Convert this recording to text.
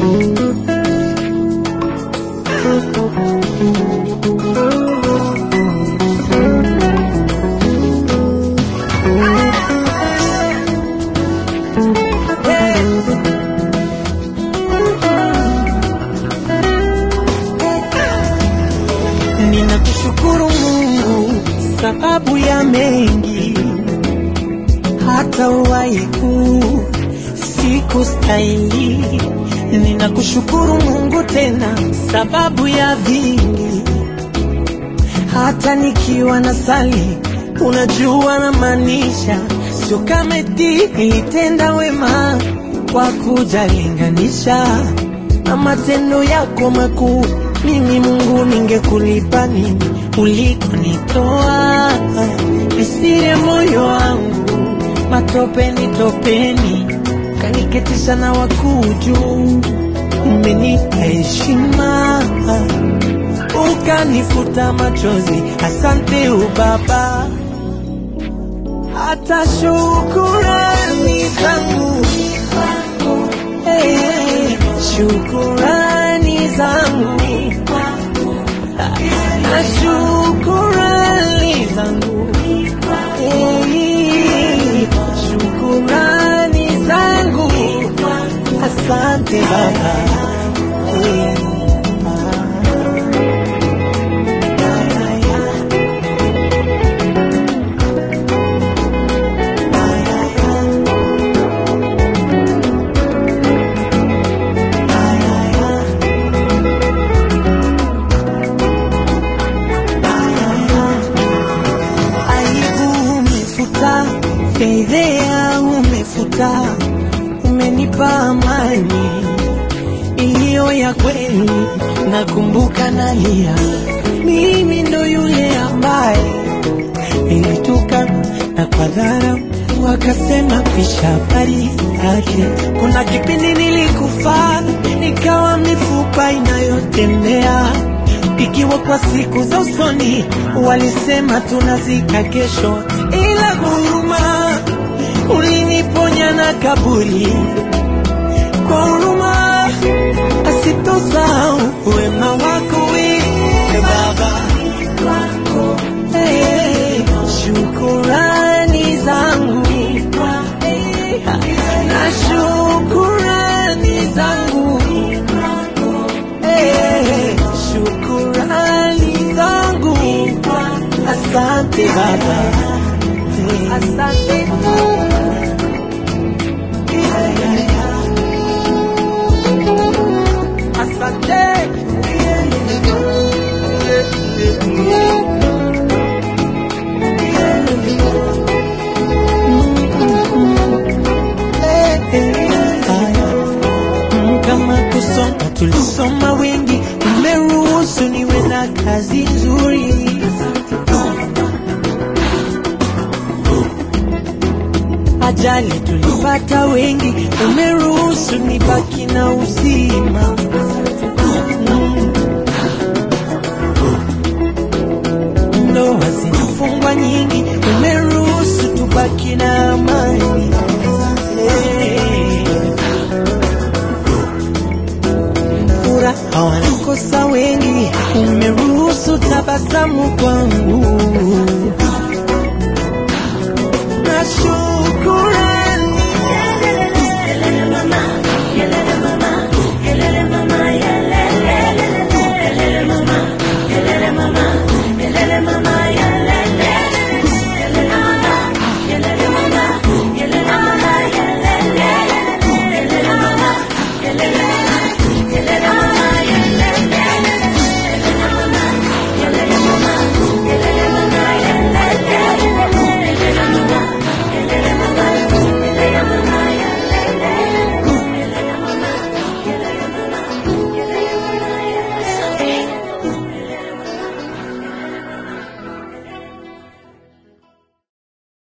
Ninakushukuru Mungu sababu ya mengi, hata uwaiku siku stahili. Ninakushukuru Mungu tena sababu ya vingi, hata nikiwa na sali, unajua na maanisha, sio kama eti nilitenda wema kwa kujalinganisha na matendo yako makuu. Mimi Mungu, ningekulipa nini ulikonitoa? Nisire moyo wangu matopeni topeni, kaniketisha na wakuu juu. Umenipa heshima ukanifuta machozi, asante ubaba. Hata shukurani zangu hey, shukurani zangu na shukurani zangu hey, shukurani zangu asante baba hey. aibu umefuta, fedhea umefuta, umenipa amani iliyo ya kweli. Nakumbuka nalia, mimi ndo yule ambaye nilituka na kwa dhara wakasema pisha habari yake. Kuna kipindi nilikufa nikawa mifupa inayotembea ikiwa kwa siku za usoni walisema tunazika kesho, ila huruma uliniponya na kaburi kwa huruma asitosahau wema wako wewe Baba. Hey, shukurani zangu na shukurani zangu Hey, shukurani zangu asante Baba Hey, asante asante Mm, kama kusoma tulisoma wengi, umeruhusu niwe na kazi nzuri. Ajali tulipata wengi, umeruhusu nibaki na uzima. Mm. Ndoa zinafungwa nyingi, umeruhusu tubaki na amani. Hey. furaha wanakosa wengi, umeruhusu tabasamu kwangu.